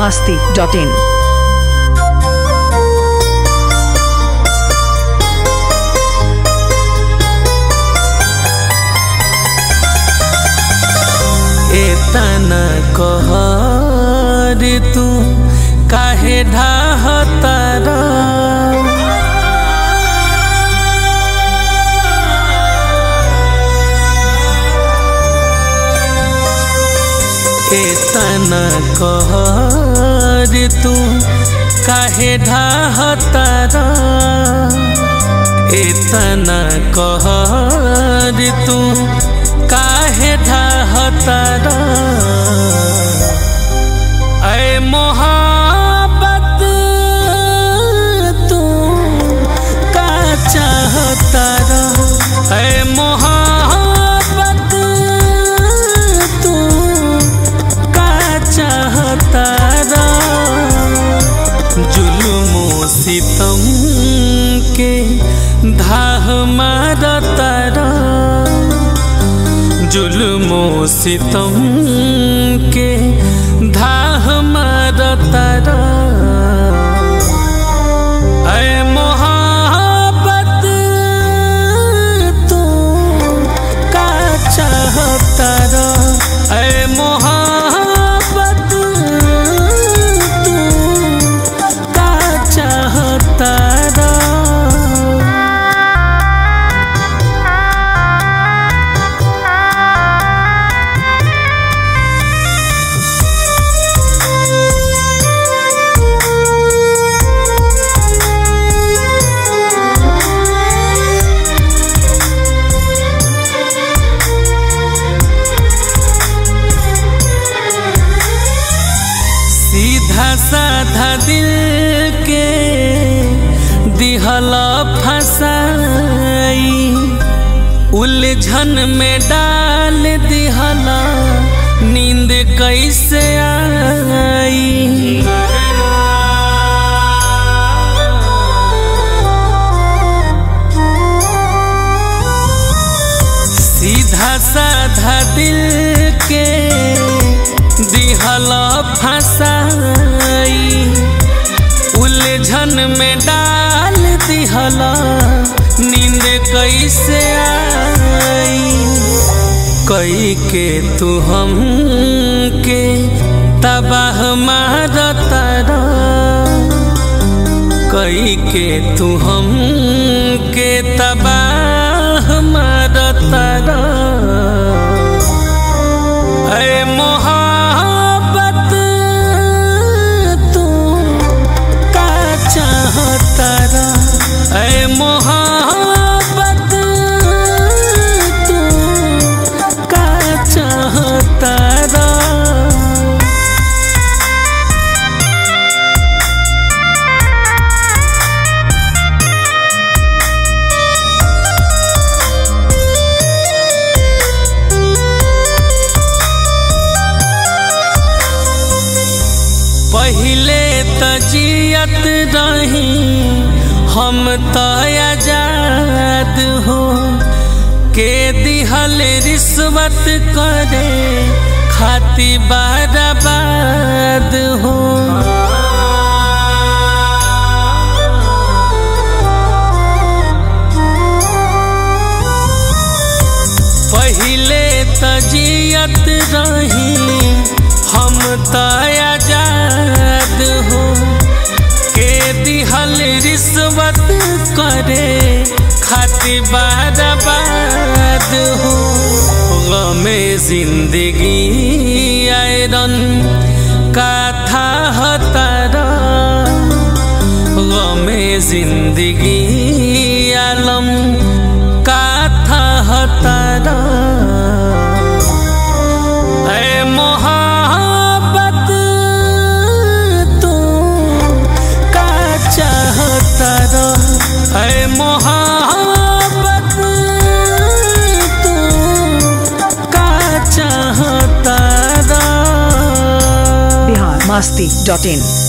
masti.in. एतना कहर तू काहे ढाहतारा एतना कहर तू काहे ढाहतारा एतना कहर तू काहे ढाहतारा ऐ मोहब्बत तू का चाहतारा ऐ मोहब्बत तू का चाहतारा जुल्मो सितम के धाह मारतारा जुल्मो सितम के धाह मारतारा ऐ मोहब्बत तू का चाहतारा ऐ मोहब्बत तू का चाहतारा सीधा साधा दिल के दिहला फसाई उलझन में डाल दिहला नींद कैसे आई सीधा साधा दिल के दिहला फसाई उलझन में डाल दिहला नींद कैसे आई कई के तू हम के तबाह मारतारा कई के तू हम के तबाह मारतारा ऐ मोहब्बत तू का चाहतारा ऐ मोहब्बत तू का चाहतारा पहिले त जियत रही हम त आजाद हो के दिहल रिश्वत करे खाती बर्बाद हो पहिले त जियत रही हम त आजाद हो के दिहल रिश्वत करे खातिर बर्बाद हो गमे जिंदगी आयरन का था हतारा गमे जिंदगी आलम का था हतारा ऐ मोहब्बत तू का चाहतारा ऐ मोहब्बत तू का चाहतारा Bihar masti.in.